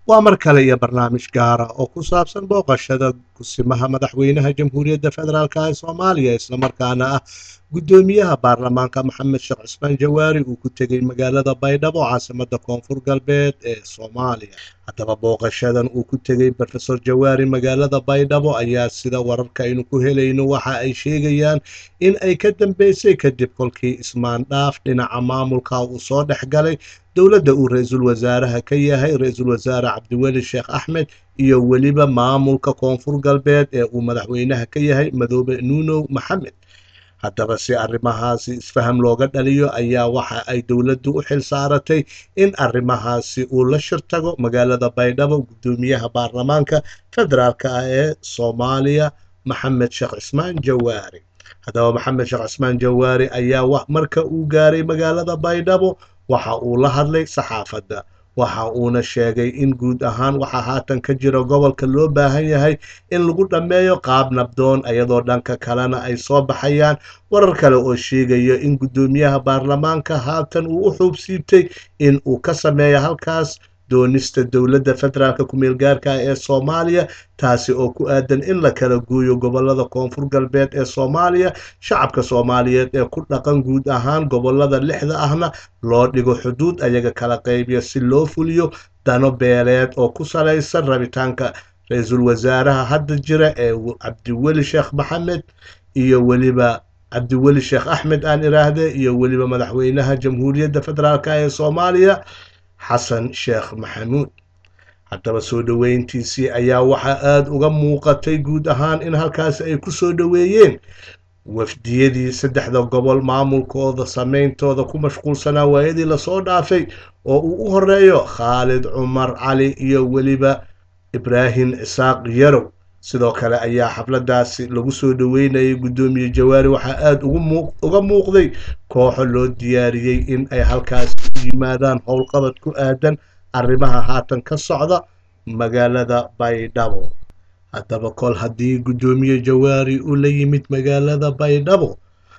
waa mar kale iyo barnaamij gaara oo ku saabsan booqashada kusimaha madaxweynaha jamhuuriyadda federaalk ee soomaaliya islamarkaana ah guddoomiyaha baarlamaanka maxamed sheekh cusmaan jawaari uu ku tegey magaalada baydhabo caasimada koonfur galbeed ee soomaaliya haddaba booqashadan uu ku tegey rofesor jawaari magaalada baydhabo ayaa sida wararka aynu ku helayno waxa ay sheegayaan in ay ka dambeysay kadib kolkii ismaandhaaf dhinaca maamulka uu soo dhex galay dowladda uu ra-iisul wasaaraha ka yahay ra-iisul wasaare cabdiweli sheekh axmed iyo weliba maamulka koonfur galbeed ee uu madaxweynaha ka yahay madoobe nuunow maxamed haddaba si arrimahaasi isfaham looga dhaliyo ayaa waxa ay dowladdu u xil saaratay in arrimahaasi uu la shirtago magaalada baydhabo guddoomiyaha baarlamaanka federaalk ah ee soomaaliya maxamed sheekh cismaan jawaari haddaba maxamed sheekh cismaan jawaari ayaa marka uu gaaray magaalada baydhabo waxa uu la hadlay saxaafadda waxa uuna sheegay in guud ahaan waxa haatan ka jira gobolka loo baahan yahay in lagu dhammeeyo qaab nabdoon iyadoo dhanka kalena ay soo baxayaan warar kale oo sheegaya in guddoomiyaha baarlamaanka haatan uu u xuubsiibtay in uu ka sameeyo halkaas doonista dowladda federaalk ku-meel gaarka ee soomaaliya taasi oo ku aadan in la kala gooyo gobolada koonfur galbeed ee soomaaliya shacabka soomaaliyeed ee ku dhaqan guud ahaan gobolada lixda ahna loo dhigo xuduud ayaga kala qaybiyo si loo fuliyo dano beeleed oo ku salaysan rabitaanka ra-iisul wasaaraha hadda jira ee cabdiweli sheekh maxamed iyo weliba cabdiweli sheekh axmed aan iraahde iyo weliba madaxweynaha jamhuuriyadda federaalk ee soomaaliya xasan sheekh maxamuud haddaba soo dhoweyntiisii ayaa waxaa aada uga muuqatay guud ahaan in halkaasi ay ku soo dhoweeyeen wafdiyadii saddexda gobol maamulkooda sameyntooda ku mashquulsanaa waayadii lasoo dhaafay oo uu u horeeyo khaalid cumar cali iyo weliba ibraahim cisaaq yarow sidoo kale ayaa xafladaasi lagu soo dhoweynayay guddoomiye jawaari waxaa aada uga muuqday kooxo loo diyaariyey in ay halkaasi u yimaadaan howlqabad ku aadan arrimaha haatan ka socda magaalada baydhabo haddaba kol haddii guddoomiye jawaari uu la yimid magaalada baydhabo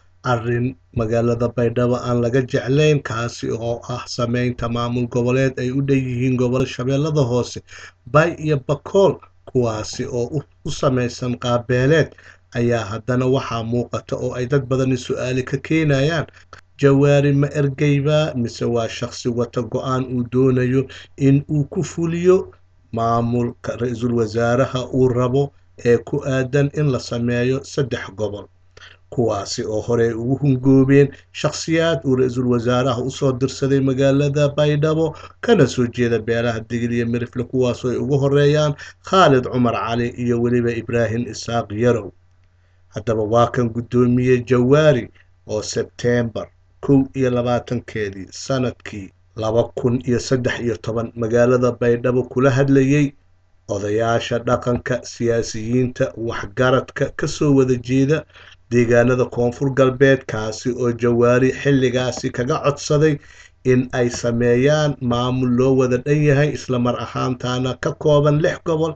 arrin magaalada baydhabo aan laga jeclayn kaasi oo ah sameynta maamul goboleed ay u dhanyihiin gobollo shabeellada hoose bay iyo bakool kuwaasi oo u samaysan qaabeeleed ayaa haddana waxaa muuqata oo ay dad badani su-aali ka keenayaan jawaari ma ergeyba mise waa shaqsi wata go-aan uu doonayo in uu ku fuliyo maamulka ra-iisul wasaaraha uu rabo ee ku aadan in la sameeyo saddex gobol kuwaasi oo horey ugu hungoobeen shakhsiyaad uu ra-iisul wasaaraha usoo dirsaday magaalada baydhabo kana soo jeeda beelaha digil iyo mirifle kuwaasoo ay ugu horeeyaan khaalid cumar cali iyo weliba ibraahim isaaq yarow haddaba waa kan guddoomiye jawaari oo sebteembar kow iyo labaatankeedii sanadkii laba kun iyo saddex iyo toban magaalada baydhabo kula hadlayay odayaasha dhaqanka siyaasiyiinta waxgaradka kasoo wada jeeda deegaanada koonfur galbeed kaasi oo jawaari xilligaasi kaga codsaday in ay sameeyaan maamul loo wada dhan yahay islamar ahaantaana ka kooban lix gobol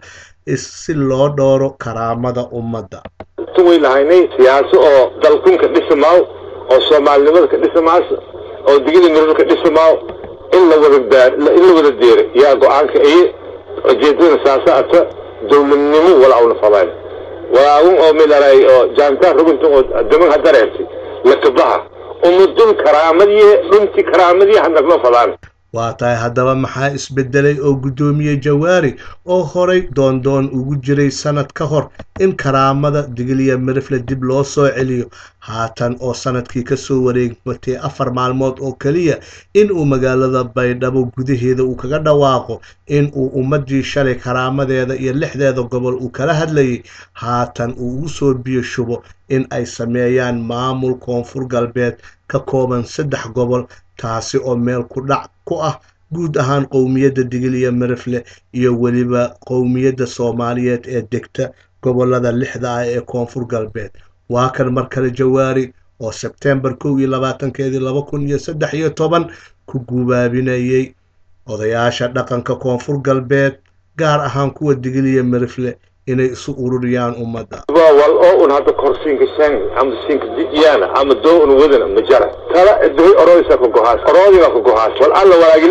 si loo dhowro karaamada ummadda way lahaynay siyaaso oo dalkunka dhisamaaw oo soomaalinimada ka dhisamaas oo digida mirada ka dhisamaaw in la wada in la wada deeray yaa go-aanka iye ujeedadana saasa ata dowladnimo walaawna fadayn walaagun oo milaray oo jaantaan rugunta oo daman hadareertay lakabaha umadun karaamadiye dhunti karaamadiye hadnagma fadaan waa tahay haddaba maxaa isbedelay oo guddoomiye jawaari oo horay doondoon ugu jiray sanad ka hor in karaamada digiliya mirifle dib loo soo celiyo haatan oo sanadkii kasoo wareegmatay afar maalmood oo keliya in uu magaalada baydhabo gudaheeda uu kaga dhawaaqo in uu ummadii shalay karaamadeeda iyo lixdeeda gobol uu kala hadlayay haatan uu ugu soo biyo shubo in ay sameeyaan maamul koonfur galbeed ka kooban saddex gobol taasi oo meel ku dhac ku ah guud ahaan qowmiyadda digil iyo mirifle iyo weliba qowmiyadda soomaaliyeed ee degta gobolada lixda ah ee koonfur galbeed waa kan mar kale jawaari oo sebtembar kow iyo labaatankeedii laba kun iyo saddex iyo toban ku gubaabinayay odayaasha dhaqanka koonfur galbeed gaar ahaan kuwa digil iyo mirifle inay isu ururiyaan ummadda wal oo un hadda korsiinka shan ama siinka diyaana ama doo un wadana ma jara tala dahay oroysa ka gohaas oroodiga ka gohaas wal alla walaagilid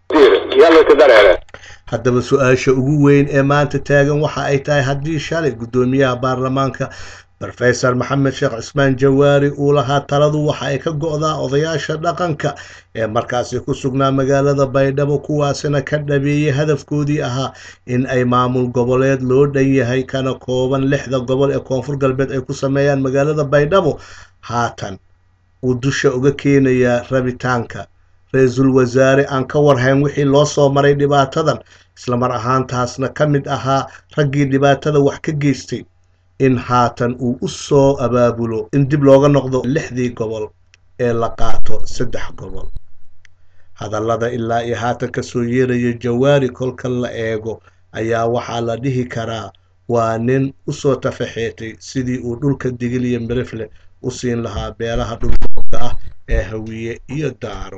yaa layska dareere haddaba su-aasha ugu weyn ee maanta taagan waxa ay tahay haddii shalay guddoomiyaha baarlamaanka rofesor maxamed sheekh cismaan jawaari uu lahaa taladu waxa ay ka go-daa odayaasha dhaqanka ee markaasi ku sugnaa magaalada baydhabo kuwaasina ka dhabeeyey hadafkoodii ahaa in ay maamul goboleed loo dhan yahay kana kooban lixda gobol ee koonfur galbeed ay ku sameeyaan magaalada baydhabo haatan uu dusha uga keenayaa rabitaanka ra-iisul wasaare aan ka warhayn wixii loo soo maray dhibaatadan islamar ahaantaasna ka mid ahaa raggii dhibaatada wax ka geystay in haatan uu u soo abaabulo in dib looga noqdo lixdii gobol ee la qaato saddex gobol hadallada ilaa iyo haatan kasoo yeeraya jawaari kolka la eego ayaa waxaa la dhihi karaa waa nin usoo tafaxeetay sidii uu dhulka digil iyo mirifle u siin lahaa beelaha dhulka ah ee hawiye iyo daaro